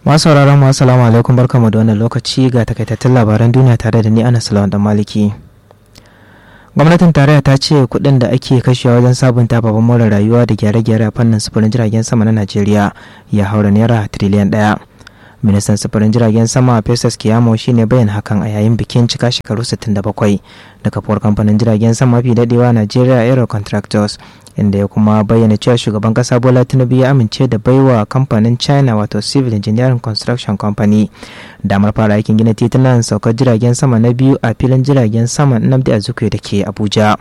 masu sauraron mu assalamu alaikum barkamu da wannan lokaci ga takaitattun labaran duniya tare da ni ana salawan dan maliki gwamnatin tarayya ta ce kuɗin da ake kashewa wajen sabunta babban more rayuwa da gyare-gyare a fannin sufurin jiragen sama na najeriya ya haura naira tiriliyan ɗaya ministan sufurin jiragen sama festus kiyamo shine bayan hakan a yayin bikin cika shekaru 67 da kafuwar kamfanin jiragen sama mafi dadewa najeriya aero contractors inda ya kuma bayyana cewa shugaban kasa bola tinubu ya amince da baiwa kamfanin china wato civil engineering construction company damar fara aikin gina titunan saukar jiragen sama na biyu a filin jiragen sama nnamdi azikiwe da ke abuja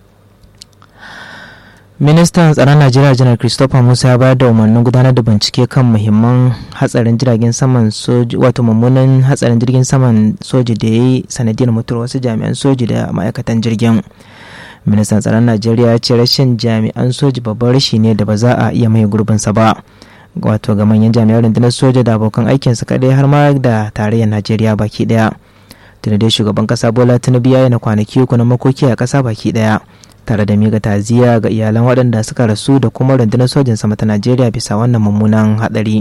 ministan tsaron najeriya janar christopher musa ya bayar da umarnin gudanar da bincike kan muhimman hatsarin jiragen saman soji wato mummunan hatsarin jirgin saman soji da ya yi sanadiyar mutuwar wasu jami'an soji da ma'aikatan jirgin ministan tsaron najeriya ya ce rashin jami'an soji babban rashi ne da ba za a iya mai gurbinsa ba wato ga manyan jami'an rundunar soja da abokan aikinsu kadai har ma da tarayyar najeriya baki daya tunda dai shugaban kasa bola tinubu ya yana kwanaki uku na makoki a kasa baki daya tare da miga taziya ga iyalan waɗanda suka rasu da kuma rundunar sojin sama ta najeriya bisa wannan mummunan hadari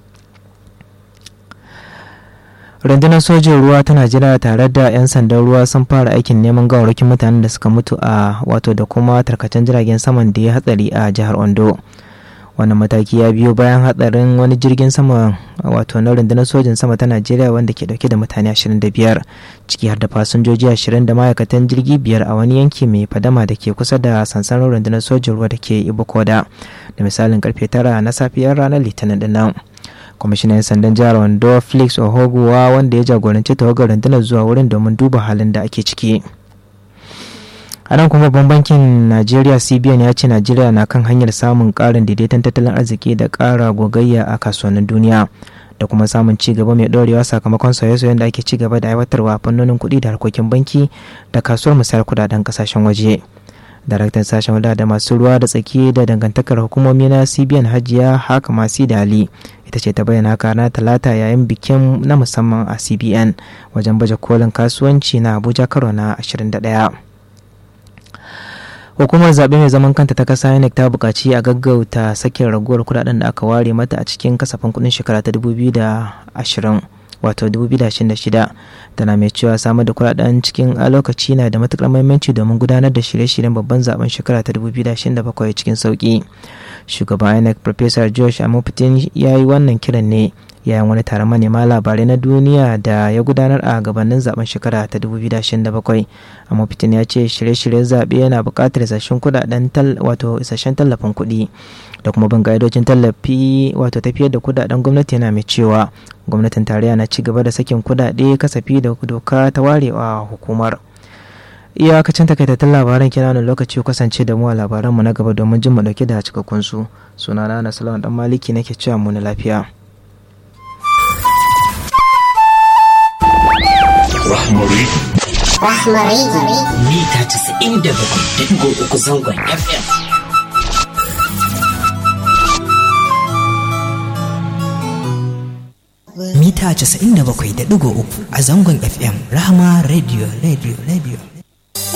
rundunar sojin ruwa ta najeriya tare da 'yan sandan ruwa sun fara aikin neman gawarwakin mutanen da suka mutu a wato da kuma tarkacen jiragen saman da ya hatsari a jihar ondo wannan mataki ya biyo bayan hatsarin wani jirgin sama wato na rundunar sojin sama ta najeriya wanda ke dauke da mutane 25 ciki har da fasinjoji 20 da ma'aikatan jirgi biyar a wani yanki mai fadama da ke kusa da sansanin rundunar sojin ruwa da ke ibokoda da misalin karfe 9 na safiyar ranar litinin dinnan kwamishinan sandan jihar wando felix ohoguwa wanda ya jagoranci tawagar rundunar zuwa wurin domin duba halin da ake ciki a nan kuma babban bankin najeriya cbn ya ce najeriya na kan hanyar samun karin daidaiton tattalin arziki da kara gogayya a kasuwannin duniya da kuma samun ci gaba mai dorewa sakamakon sauye-sauyen da ake ci gaba da aiwatarwa a fannonin kuɗi da harkokin banki da kasuwar misayar kudaden kasashen waje daraktan sashen wadda da masu ruwa da tsaki da dangantakar hukumomi na cbn hajiya haka masu dali ita ce ta bayyana haka na talata yayin bikin na musamman a cbn wajen baje kolin kasuwanci na abuja karo na 21 hukumar zaɓe mai zaman kanta ta kasa inec ta buƙaci a gaggauta sakin raguwar kudaden da aka ware mata a cikin kasafin kudin shekara ta 2020 wato 2026 tana mai cewa samar da kudaden cikin a lokaci na da matukar mahimmanci domin gudanar da shirye-shiryen babban zaben shekara ta 2027 cikin sauki shugaban inec professor josh amopitin ya yi wannan kiran ne yayin wani taron manema labarai na duniya da ya gudanar a gabanin zaben shekara ta 2027 amma fitin ya ce shirye-shiryen zaɓe yana buƙatar isasshen kudaden wato isasshen tallafin kuɗi da kuma bin ƙa'idojin tallafi wato tafiyar da kudaden gwamnati yana mai cewa gwamnatin tarayya na ci gaba da sakin kudade kasafi da doka ta warewa hukumar iyakacin takaitattun labaran kina wani lokaci kasance da mu a labaranmu na gaba domin jin mu dauke da cikakkun su sunana na salawan dan maliki nake cewa mu na lafiya Rahmari. Rahmari. Mita casa'in da bakwai da ɗigo uku zangon FM. Mita casa'in da bakwai da ɗigo uku a zangon FM Rahama Radio Radio Radio.